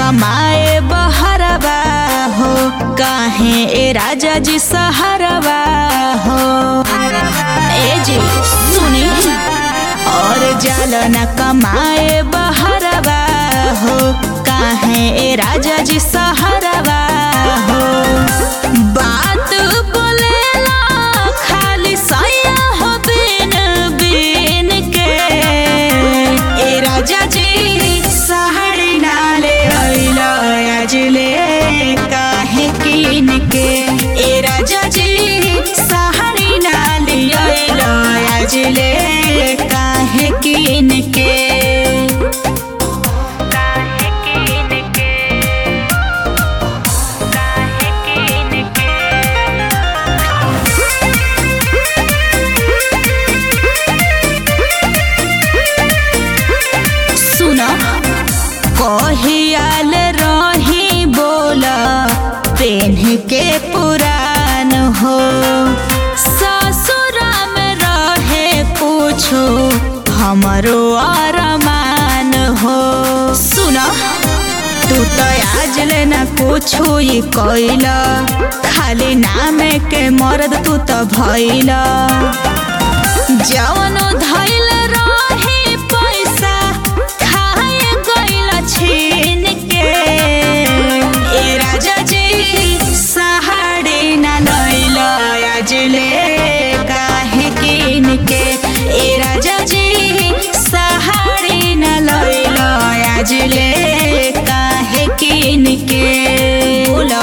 कमाए बहरवा हो काहे ए राजा जी सहरवा हो ए जी सुनी और जल न कमाए बहरवा हो काहे ए राजा जी सहरवा हो बात बोलेला खाली सैया हो बिन बिन के ए राजा जी सहरी नाले अइला अजले काहे किन के ए राजा जी सहरी नाले अइला अजले काहे किन के काहे किन के काहे किन के सुन कहियाल रही बोल पेन्ह के पुरान हो ससुरा में रहे कुछो हमरो अरमान हो सुन तू तो आज ले ना कुछो ये कैला खाली नाम के मर्द तू तो भैला जवन धैल रहे पैसा खाए गइल छीन के ए राजा जी सहारे ना लैल अजले काहे किन के ए राजा जी सहारे ना लैल अजले काहे किन के बोला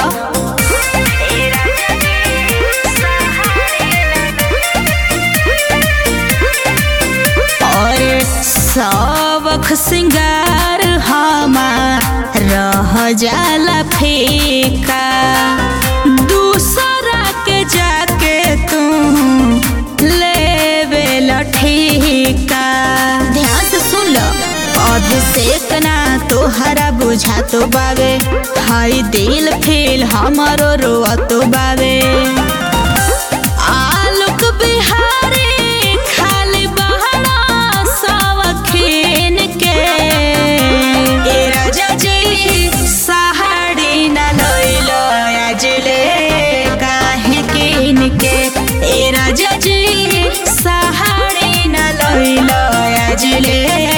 और सबख सिंगार हमार रह जाला फीका दूसरा के जाके तू लेवे लठीका ध्यान से सुन लो अभिषेक ना तोहरा बुझा तो बावे हई दिल फील हमारो रोआ तो बावे आलोक बिहारी खाली बहरा सवखीन के ए राजा जी सहारी न लैल अजले काहे किन के ए राजा जी सहारी न लैल अजले